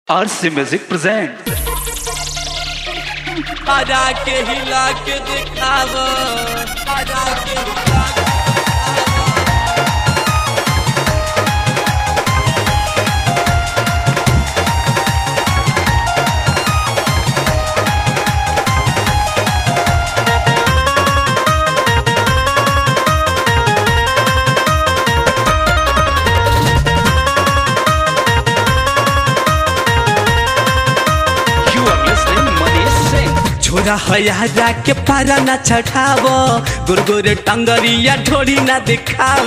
आरसी music present आजा के हिला के दिखाव आजा के हिला के you are listening Manish Singh छोरा हया के पारा न चढ़ाव गुरगुर टंगरिया ढोरी न दिखाव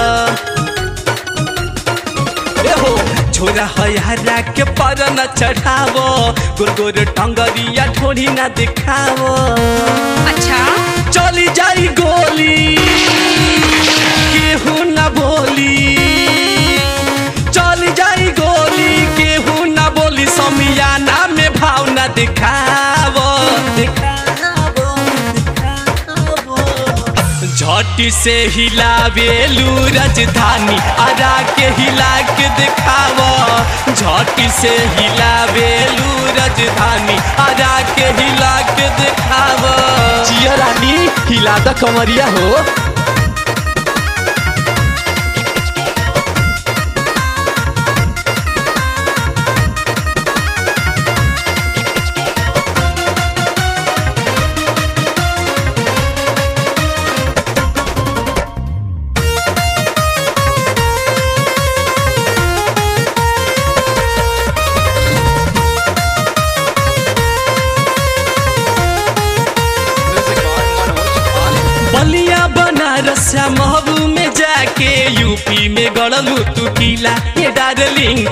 ए हो छोरा हया के पारा न चढ़ाव गुरगुर टंगरिया ढोरी न दिखाव अच्छा चली जाई गोली केहू न बोली चली जाई गोली केहू न बोली समियाना में भाव न दिखाव दिखाव दिखाव झट से हिलावेलू राजधानी आरा के हिला के दिखाव झट से हिलावेलू राजधानी आरा के हिला के दिखाव जिया रानी हिला द कमरिया हो बलिया बनारस महबू में जाके यूपी में गड़लू तू किला ये डार्लिंग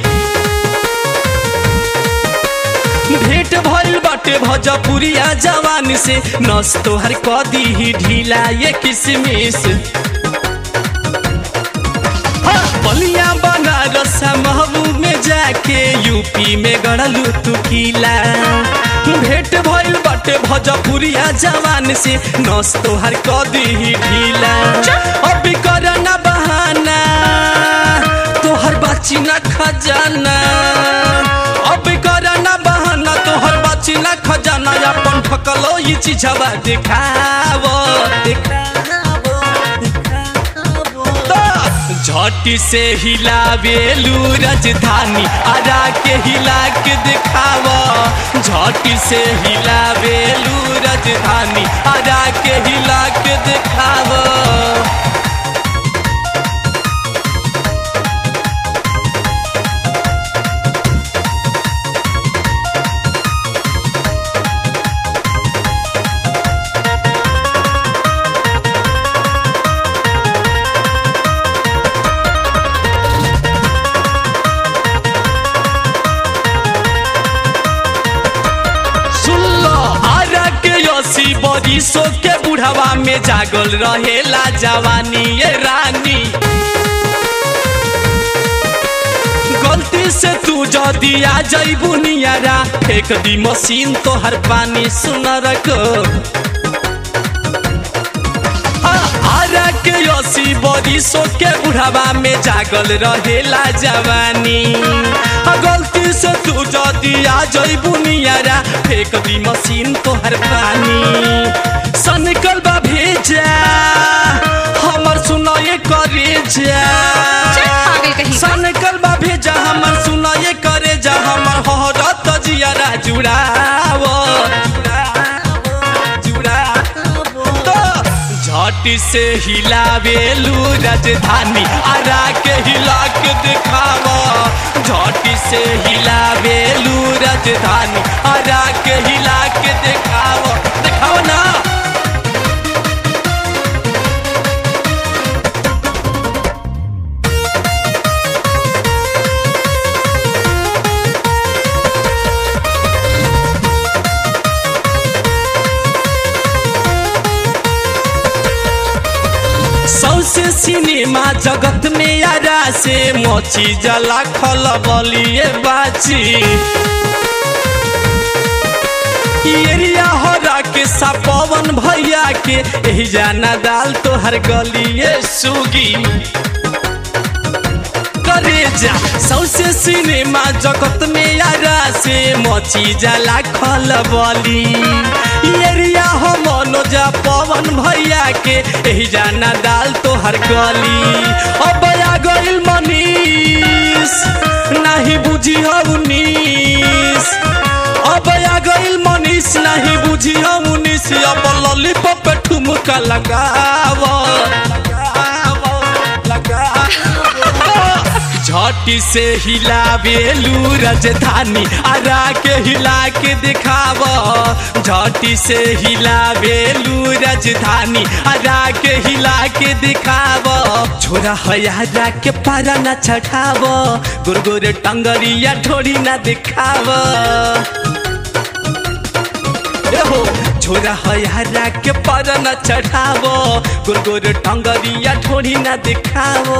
भेंट भइल बाटे भजपुरिया जवान से नस तोहर कदी ही ढीला ये किसमिस हाँ, बलिया बनारस महबूब में जाके यूपी में गड़लू तू किला भेंट भइल बाटे भजपुरिया जवान से नस तोहर कदी ही ढीला अभी कर ना बहाना तोहर बाची ना खजाना अभी कर ना बहाना तोहर बाची ना खजाना अपन ठकलो ये चीजवा दिखाव दिखाव झट से हिलावेलू राजधानी आरा के हिला के दिखाव झट से हिलावेलू राजधानी आरा के हिला के दिखाव सुन लो आरा के यसी बरिसो के बुढ़ावा में जागल रहेला जवानी ये रानी गलती से तू जदी आ जइबू नियारा फेंक दी मशीन तोहर पानी सुनर को आरा के यसी बरिसो के बुढ़ावा में जागल रहेला जवानी आ गलती से तू जदी आ जइबू नियारा फेंक दी मशीन तोहर पानी सनकल बा भेजा हमर सुनाए करे जा चल पागल कहीं का। सनकल बा भेजा हमर सुनाए करे जा हमर हरत जियारा जुड़ाव जुड़ाव तो झट से हिलावेलू राजधानी आरा के हिला के दिखाव झट से हिलावेलू राजधानी आरा के हिला के दिखाव दिखाव ना सौसे सिनेमा जगत में यारा से मोची जला खल बलिए बाची एरिया हरा के सपवन भैया के एही जाना दाल तोहर गलिए सुगी करे जा सौसे सिनेमा जगत में यारा से मची जाला खलबली एरिया हो मनोजा पवन भैया के एही जाना दाल तोहर गली अब आ गइल मनीष नाही बुझी हो उन्नीस अब आ गइल मनीष नहीं बुझी हो उन्नीस अब लॉलीपॉप पे ठुमका लगाव लगाव लगाव झटी से हिलावेलू राजधानी आरा के हिला के दिखाव झटी से हिलावेलू राजधानी आरा के हिला के दिखाव छोरा हयारा के पारा न छठाव गुरगुर टंगरिया ठोड़ी न दिखाव हो छोरा हयारा के पर न चढ़ावो गुरगुर टंगरिया ठोड़ी न दिखावो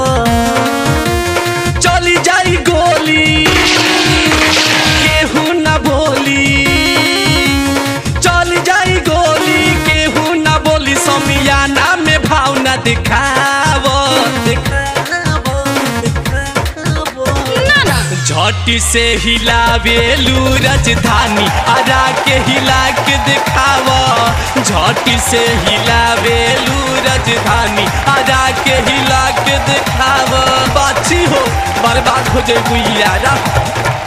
चली जाई गोली केहू न बोली चली जाई गोली केहू न बोली समियाना में भाव न दिखावो दिखावो दिखावो ना ना झटी से हिलावेलू राजधानी आरा के हिला के दिखाव झटी से हिलावेलू राजधानी आरा के हिला के दिखाव बाछी हो बर्बाद हो जाए यारा